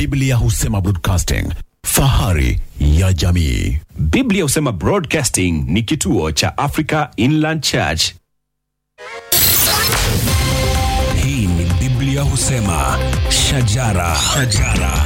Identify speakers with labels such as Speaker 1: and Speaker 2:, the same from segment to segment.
Speaker 1: Biblia husema broadcasting, fahari ya jamii.
Speaker 2: Biblia husema Broadcasting ni kituo cha Africa Inland Church.
Speaker 3: Hii ni Biblia husema shajara, shajara.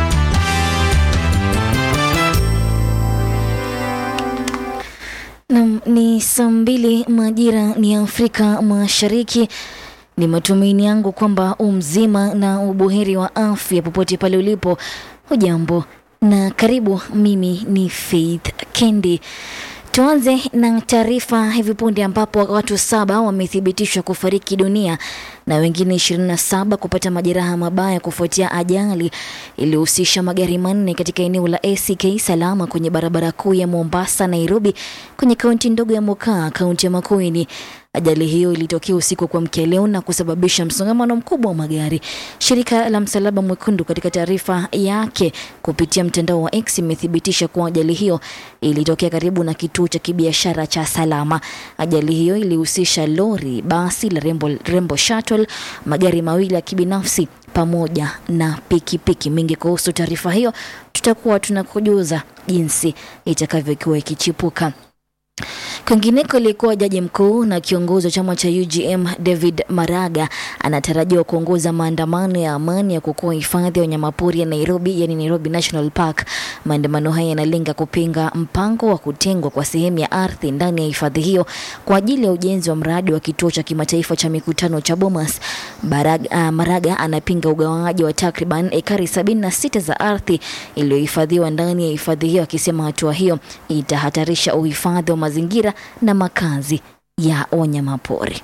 Speaker 4: Nam ni saa mbili majira ni Afrika Mashariki. Ni matumaini yangu kwamba umzima na ubuheri wa afya popote pale ulipo. Hujambo na karibu. Mimi ni Faith Kendi. Tuanze na taarifa hivi punde ambapo watu saba wamethibitishwa kufariki dunia na wengine 27 kupata majeraha mabaya kufuatia ajali iliyohusisha magari manne katika eneo la ACK Salama kwenye barabara kuu ya Mombasa Nairobi kwenye kaunti ndogo ya Mokaa, kaunti ya Makueni. Ajali hiyo ilitokea usiku wa kuamkia leo na kusababisha msongamano mkubwa wa magari. Shirika la Msalaba Mwekundu katika taarifa yake kupitia mtandao wa X imethibitisha kuwa ajali hiyo ilitokea karibu na kituo cha kibiashara cha Salama. Ajali hiyo ilihusisha lori, basi la Rembo, Rembo Shuttle, magari mawili ya kibinafsi pamoja na pikipiki. Mingi kuhusu taarifa hiyo tutakuwa tunakujuza jinsi itakavyokuwa ikichipuka. Kwingineko, aliyekuwa jaji mkuu na kiongozi wa chama cha UGM David Maraga anatarajiwa kuongoza maandamano ya amani ya kuokoa hifadhi ya wanyamapori ya Nairobi, yani Nairobi National Park. Maandamano haya yanalenga kupinga mpango wa kutengwa kwa sehemu ya ardhi ndani ya hifadhi hiyo kwa ajili ya ujenzi wa mradi wa kituo cha kimataifa cha mikutano cha Bomas. Baraga, uh, Maraga anapinga ugawaji wa takriban ekari 76 za ardhi iliyohifadhiwa ndani ya hifadhi hiyo, akisema hatua hiyo itahatarisha uhifadhi wa mazingira na makazi ya wanyamapori.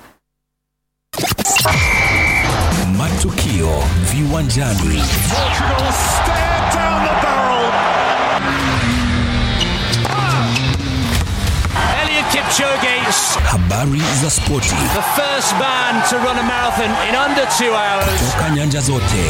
Speaker 3: Matukio viwanjani.
Speaker 5: Elliot Kipchoge,
Speaker 3: Habari za spoti
Speaker 5: the first man to run a marathon in under two hours.
Speaker 3: toka nyanja zote.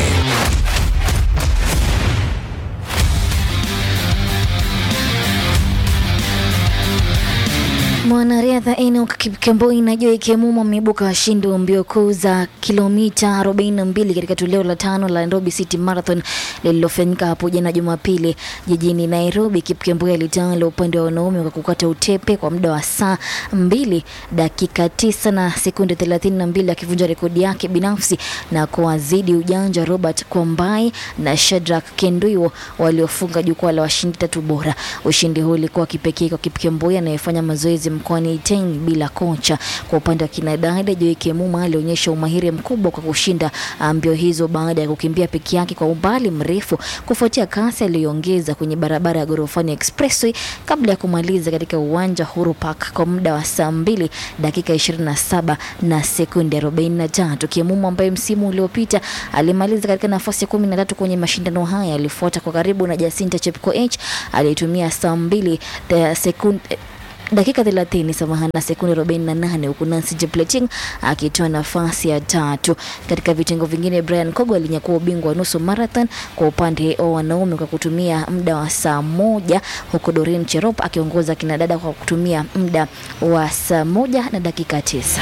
Speaker 4: Mwanariadha Enoch Kipkemboi na Joy Kemumo ameibuka washindi wa mbio kuu za kilomita 42 katika toleo la tano la Nairobi City Marathon lililofanyika hapo jana Jumapili jijini Nairobi. Kipkemboi alitawala upande wa wanaume kwa kukata utepe kwa muda wa saa 2 dakika 9 na sekunde 32 akivunja rekodi yake binafsi na kuwazidi ujanja Robert Kwambai na Shadrack Kenduiwo waliofunga jukwaa la washindi tatu bora. Ushindi huu ulikuwa kipekee kwa Kipkemboi anayefanya mazoezi mkoani Iten bila kocha. Kwa upande wa kinadada, Joy Kemuma alionyesha umahiri mkubwa kwa kushinda mbio hizo baada ya kukimbia peke yake kwa umbali mrefu kufuatia kasi aliyoongeza kwenye barabara ya Gorofani Expressway kabla ya kumaliza katika uwanja Huru Park kwa muda wa saa mbili dakika 27 na sekunde 43. Kemuma ambaye msimu uliopita alimaliza katika nafasi ya kumi na tatu kwenye mashindano haya alifuata kwa karibu na Jacinta Chepkoech aliyetumia saa mbili the sekunde dakika 30 samahani na sekunde 48 huku Nancy Jepleting akitoa nafasi ya tatu. Katika vitengo vingine, Brian Kogo alinyakua ubingwa wa nusu marathon kwa upande wa wanaume kwa kutumia muda wa saa moja huku Doreen Cherop akiongoza kinadada kwa kutumia muda wa saa moja na dakika tisa.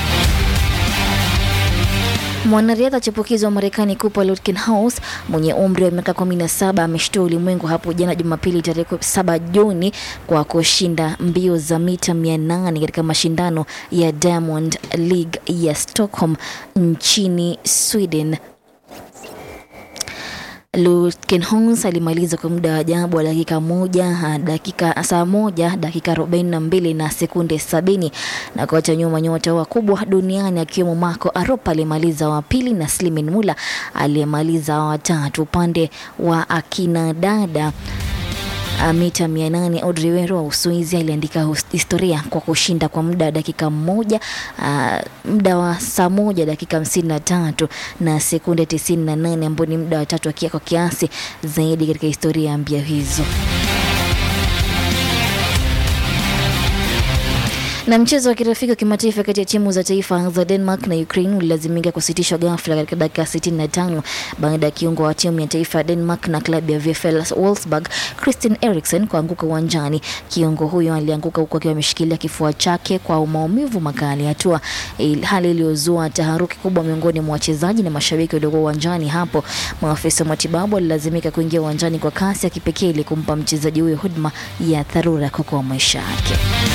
Speaker 4: Mwanariadha chipukizi wa Marekani Cooper Lutkenhaus mwenye umri wa miaka 17 ameshtua ulimwengu hapo jana Jumapili tarehe 7 Juni kwa kushinda mbio za mita 800 katika mashindano ya Diamond League ya Stockholm nchini Sweden. Lutkenhons alimaliza kwa muda wa ajabu wa dakika moja dakika saa moja dakika arobaini na mbili na sekunde sabini na kuacha nyuma nyota wakubwa duniani akiwemo Marco Arop aliyemaliza wa pili na Slimin Mula aliyemaliza wa tatu. Upande wa akina dada Uh, mita 800 Audrey Wero wa Uswizi aliandika historia kwa kushinda kwa muda wa dakika moja uh, muda wa saa moja dakika 53 na sekunde 98 ambao ni muda wa tatu kwa kiasi zaidi katika historia ya mbio hizo. Na mchezo wa kirafiki wa kimataifa kati ya timu za taifa za Denmark na Ukraine ulilazimika kusitishwa ghafla katika dakika 65 baada ya kiungo wa timu ya taifa ya Denmark na klabu ya VfL Wolfsburg Christian Eriksen kuanguka uwanjani. Kiungo huyo alianguka huku akiwa ameshikilia kifua chake kwa maumivu makali, hatua il- hali iliyozua taharuki kubwa miongoni mwa wachezaji na mashabiki waliokuwa uwanjani hapo. Maafisa wa matibabu walilazimika kuingia uwanjani kwa kasi ya kipekee ili kumpa mchezaji huyo huduma ya dharura kuokoa maisha yake.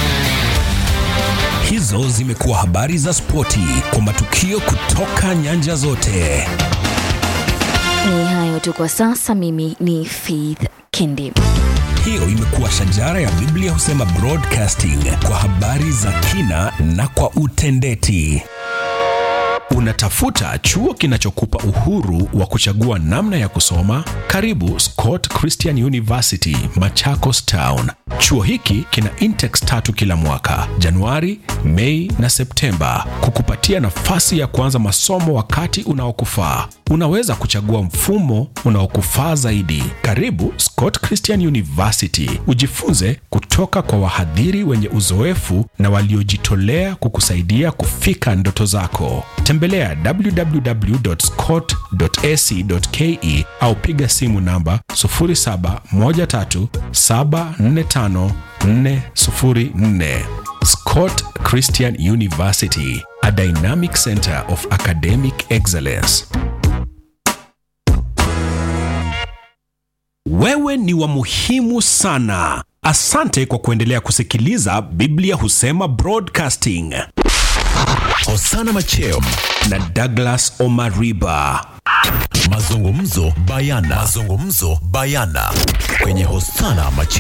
Speaker 3: Hizo zimekuwa habari za spoti kwa matukio kutoka nyanja zote.
Speaker 4: Ni hayo tu kwa sasa. Mimi ni Faith Kendi.
Speaker 3: Hiyo imekuwa shajara ya Biblia husema broadcasting kwa habari za kina na kwa utendeti.
Speaker 2: Unatafuta chuo kinachokupa uhuru wa kuchagua namna ya kusoma? Karibu Scott Christian University, Machakos Town. Chuo hiki kina intex tatu kila mwaka, Januari, Mei na Septemba, kukupatia nafasi ya kuanza masomo wakati unaokufaa. Unaweza kuchagua mfumo unaokufaa zaidi. Karibu Scott Christian University, ujifunze kutoka kwa wahadhiri wenye uzoefu na waliojitolea kukusaidia kufika ndoto zako. Tembelea www.scott.ac.ke au piga simu namba 0713745404. Scott Christian University, a dynamic center of academic excellence. Wewe ni wa muhimu sana. Asante kwa kuendelea kusikiliza Biblia Husema Broadcasting
Speaker 1: Hosana Macheo.
Speaker 2: na Douglas Omariba.
Speaker 1: Mazungumzo bayana. Mazungumzo bayana kwenye Hosana Macheo.